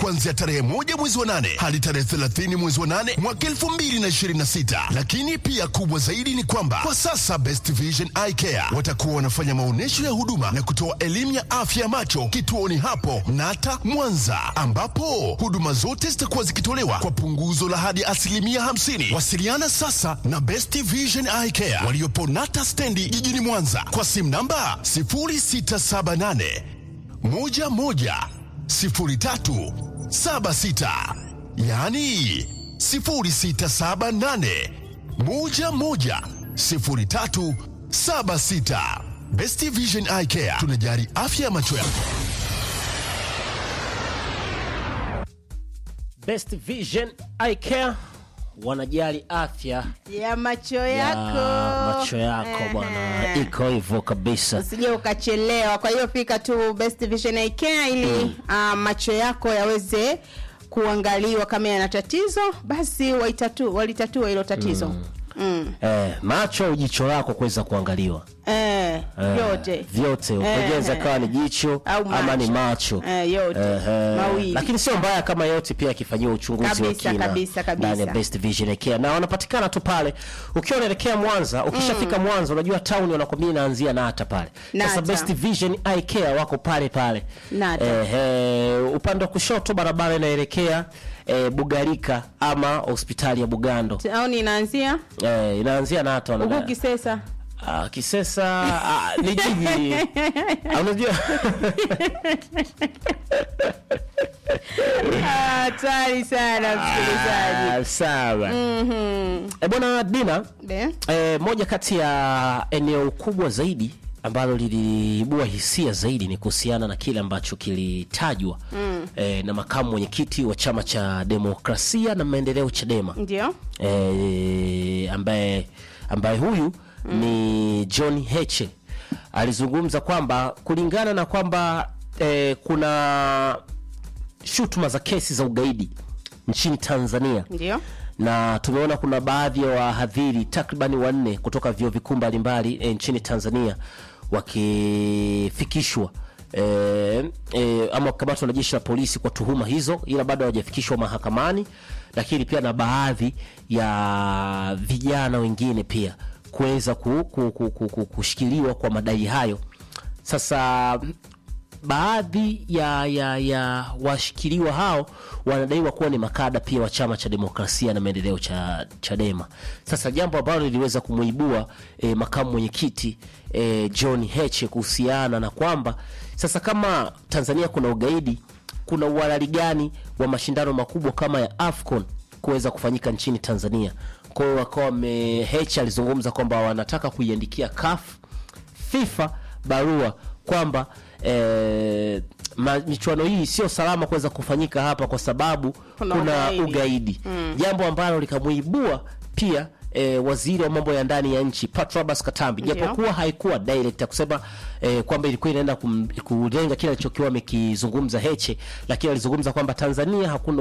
kuanzia tarehe moja mwezi wa nane hadi tarehe 30 mwezi wa nane mwaka 2026. Lakini pia kubwa zaidi ni kwamba kwa sasa Best Vision Eye Care watakuwa wanafanya maonyesho ya huduma na kutoa elimu ya afya ya macho kituoni hapo Nata Mwanza, ambapo huduma zote zitakuwa zikitolewa kwa punguzo la hadi asilimia 50. Wasiliana sasa na Best Vision Eye Care waliopo Nata stendi jijini Mwanza kwa simu namba 0678 11 03 76, yaani 0678 11 03 76. Best Vision Eye Care tunajali afya ya macho yako. Best Vision Eye Care wanajali afya ya macho ya yako macho yako bwana, Ehe. iko hivyo kabisa. usije ukachelewa kwa hiyo fika tu best vision Eye care ili ah, macho yako yaweze kuangaliwa kama yana tatizo basi waitatu, walitatue hilo tatizo mm. Eh, macho au jicho lako kuweza kuangaliwa Eh, Eh, yote vyote Eh, ukojeza kawa ni jicho Au ama ni macho. macho Eh, yote. Ehe. Mawili. lakini sio mbaya kama yote pia yakifanyiwa uchunguzi wa Kabisa, kina kabisa, kabisa. ndani ya Best Vision Eye Care na wanapatikana tu pale ukiwa unaelekea Mwanza ukishafika Mwanza unajua town wanakwambia inaanzia Nata pale sasa Nata. Best Vision Eye Care wako pale pale Nata. Ehe, upande wa kushoto barabara inaelekea eh, Bugarika ama hospitali ya Bugando au ninaanzia eh, inaanzia Nata huku wanadai. kisesa Ah, Kisesa ah, ni jiji Ah, unajua Ah, hatari sana msikilizaji Ah, sawa Eh, bwana Dina Be? eh, moja kati ya eneo kubwa zaidi ambalo liliibua hisia zaidi ni kuhusiana na kile ambacho kilitajwa eh, na makamu mwenyekiti wa chama cha demokrasia na maendeleo Chadema ndio eh, ambaye ambaye huyu ni John Heche alizungumza kwamba kulingana na kwamba eh, kuna shutuma za kesi za ugaidi nchini Tanzania ndio na tumeona kuna baadhi ya wahadhiri takribani wanne kutoka vyuo vikuu mbalimbali e, nchini Tanzania wakifikishwa e, e, ama kukamatwa na jeshi la polisi kwa tuhuma hizo, ila bado hawajafikishwa mahakamani, lakini pia na baadhi ya vijana wengine pia kuweza ku, ku, ku, ku, ku, kushikiliwa kwa madai hayo. Sasa baadhi ya, ya, ya washikiliwa hao wanadaiwa kuwa ni makada pia wa chama cha demokrasia na maendeleo cha Chadema. Sasa jambo ambalo liliweza kumuibua eh, makamu mwenyekiti eh, John Heche kuhusiana na kwamba sasa kama Tanzania kuna ugaidi, kuna uhalali gani wa mashindano makubwa kama ya AFCON kuweza kufanyika nchini Tanzania? Kwa hiyo wakawa wame Heche alizungumza kwamba wanataka kuiandikia CAF FIFA barua kwamba eh, ma- michuano hii sio salama kuweza kufanyika hapa kwa sababu kuna, Kuna ugaidi, ugaidi. jambo ambalo likamuibua pia eh, waziri wa mambo ya ndani ya nchi Patrobas Katambi, Ndio. japokuwa haikuwa direct ya kusema eh, kwamba ilikuwa inaenda kum- kulenga kile alichokiwa amekizungumza Heche, lakini alizungumza kwamba Tanzania hakuna